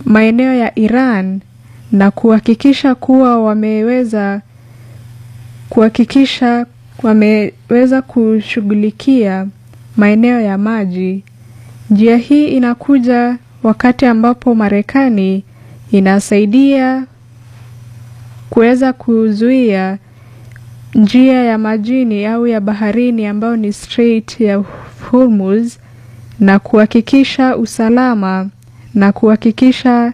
maeneo ya Iran na kuhakikisha kuwa wameweza kuhakikisha wameweza kushughulikia maeneo ya maji. Njia hii inakuja wakati ambapo Marekani inasaidia kuweza kuzuia njia ya majini au ya baharini ambayo ni Strait ya Hormuz na kuhakikisha usalama na kuhakikisha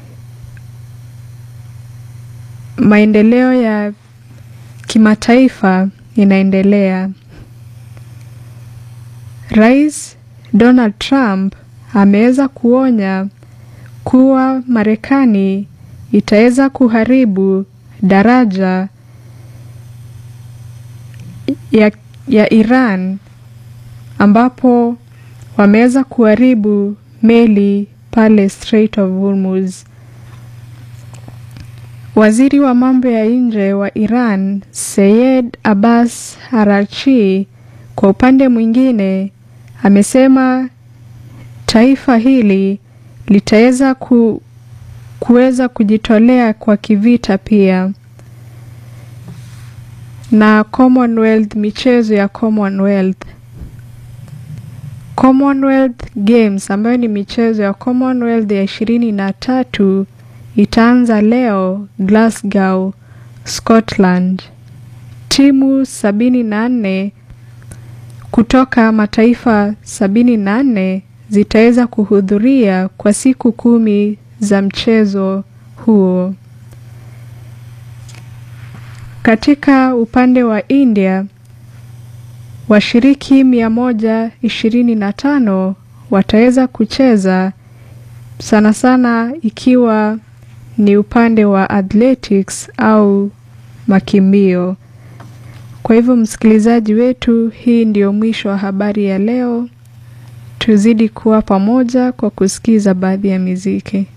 maendeleo ya kimataifa inaendelea. Rais Donald Trump ameweza kuonya kuwa Marekani itaweza kuharibu daraja ya, ya Iran ambapo wameweza kuharibu meli pale Strait of Hormuz. Waziri wa mambo ya nje wa Iran Seyed Abbas Araghchi kwa upande mwingine amesema taifa hili litaweza ku, kuweza kujitolea kwa kivita pia. Na Commonwealth, michezo ya Commonwealth. Commonwealth Games ambayo ni michezo ya Commonwealth ya ishirini na tatu itaanza leo Glasgow, Scotland. Timu sabini na nne kutoka mataifa sabini na nne zitaweza kuhudhuria kwa siku kumi za mchezo huo. Katika upande wa India, washiriki mia moja ishirini na tano wataweza kucheza sana sana ikiwa ni upande wa athletics au makimbio. Kwa hivyo, msikilizaji wetu, hii ndio mwisho wa habari ya leo. Tuzidi kuwa pamoja kwa kusikiza baadhi ya miziki.